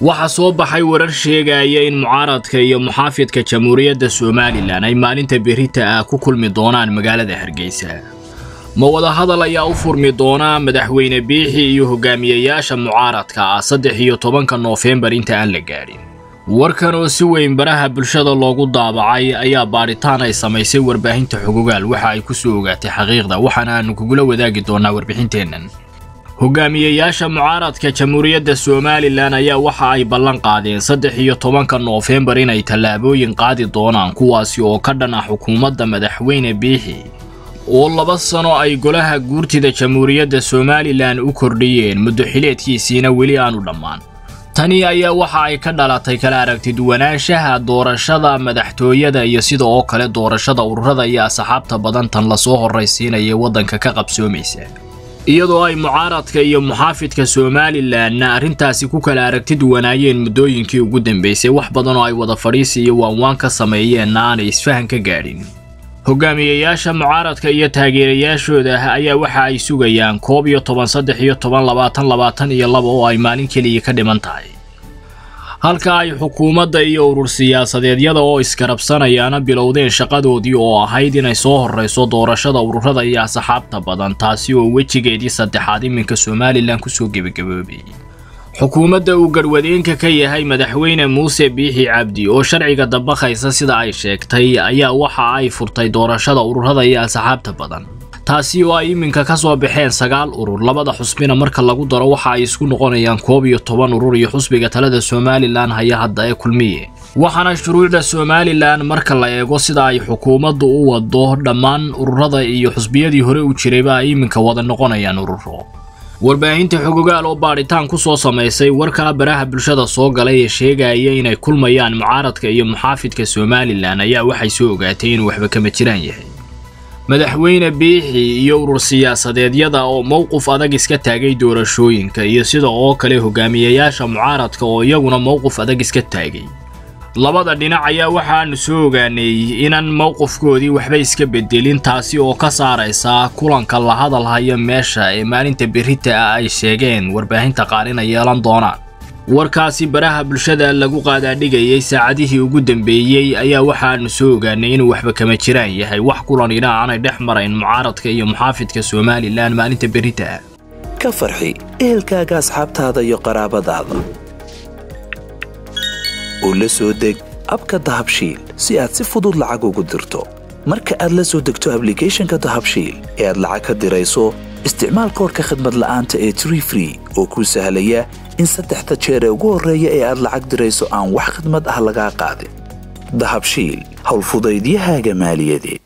waxaa soo baxay warar sheegaya in mucaaradka iyo muxaafidka jamhuuriyadda somalilan ay maalinta berita ah ku kulmi doonaan magaalada hargeysa ma wadahadal ayaa u furmi doonaa madaxweyne biixi iyo hogaamiyayaasha mucaaradka ah saddex iyo tobanka noofembar inta aan la gaadhin warkan oo si weyn baraha bulshada loogu daabacay ayaa baadhitaan ay samaysay warbaahinta xogogaal waxa ay ku soo ogaatay xaqiiqda waxaana aanu kugula wadaagi doonaa warbixinteennan hogaamiyayaasha mucaaradka jamhuuriyadda somalilan ayaa waxa ay ballan qaadeen saddex iyo tobanka noofembar inay tallaabooyin qaadi doonaan kuwaasi oo ka dhan ah xukuumadda madaxweyne biixi oo laba sano ay golaha guurtida jamhuuriyadda somalilan u kordhiyeen muddo xileedkiisiina weli aanu dhammaan tani ayaa waxa ay ka dhalatay kala aragtiduwanaanshaha doorashada madaxtooyada iyo sida oo kale doorashada ururada iyo asxaabta badan tan lasoo horraysiinaya waddanka ka qabsoomaysa iyadoo ay mucaaradka iyo muxaafidka somalilanna arrintaasi ku kala aragti duwanaayeen muddooyinkii ugu dambeysay wax badan oo ay wada fadhiisi iyo waanwaan ka sameeyeenna aanay isfahan ka gaadhin hogaamiyayaasha mucaaradka iyo taageerayaashooda ayaa waxa ay sugayaan koob iyo toban saddex iyo toban labaatan labaatan iyo laba oo ay maalin keliya ka dhiman tahay halka ay xukuumadda iyo urur siyaasadeedyada oo iskarabsanayaana bilowdeen shaqadoodii oo ahayd inay soo horrayso doorashada ururada iyo asxaabta badan taasi oo wejigeedii saddexaad iminka somalilan kusoo gebagaboobay xukuumadda uu garhwadeenka ka yahay madaxweyne muuse biixi cabdi oo sharciga dabaqaysa sida ay sheegtay ayaa waxa ay furtay doorashada ururada iyo asxaabta badan taasi oo ay iminka ka soo baxeen sagaal urur labada xusbina marka lagu daro waxa ay isku noqonayaan koob iyo toban urur iyo xusbiga talada somalilan haya hadda ee kulmiye waxaana shuruucda somalilan marka la eego sida ay xukuumaddu u wado dhammaan ururada iyo xusbiyadii hore u jirayba ay iminka wada noqonayaan ururo warbaahinta xogogaal oo baadhitaan ku soo samaysay warkala baraha bulshada soo galay ee sheegaya inay kulmayaan mucaaradka iyo muxaafidka somalilan ayaa waxay soo ogaatay inuu waxba kama jiraan yahay madaxweyne biixi iyo urur siyaasadeedyada oo mowqif adag iska taagay doorashooyinka iyo sida oo kale hogaamiyayaasha mucaaradka oo iyaguna mowqif adag iska taagay labada dhinac ayaa waxaanu soo ogaanay inaan mowqifkoodii waxba iska bedelin taasi oo ka saaraysa kulanka la hadal haya meesha ee maalinta berita ah ay sheegeen warbaahinta qaar inay yeelan doonaan warkaasi baraha bulshada lagu qaadaadhigayay saacadihii ugu dambeeyey ayaa waxaanu soo ogaanay inuu waxba kama jiraan yahay wax kulanina aanay dhex marayn mucaaradka iyo muxaafidka somalilan maalinta berita ah ka farxi ehelkaaga asxaabtaada iyo qaraabadaada oo la soo deg abka dahabshiil si aad si fudud lacag ugu dirto marka aad la soo degto ablicathonka dahabshiil ee aad lacag ka dirayso isticmaal koorka khadmad la'aanta ee tree free oo kuu sahlaya in saddexda jeer ee ugu horreeya ee aad lacag dirayso aan wax khadmad ah lagaa qaadin dahabshiil howlfudaydiyahaaga maaliyadeed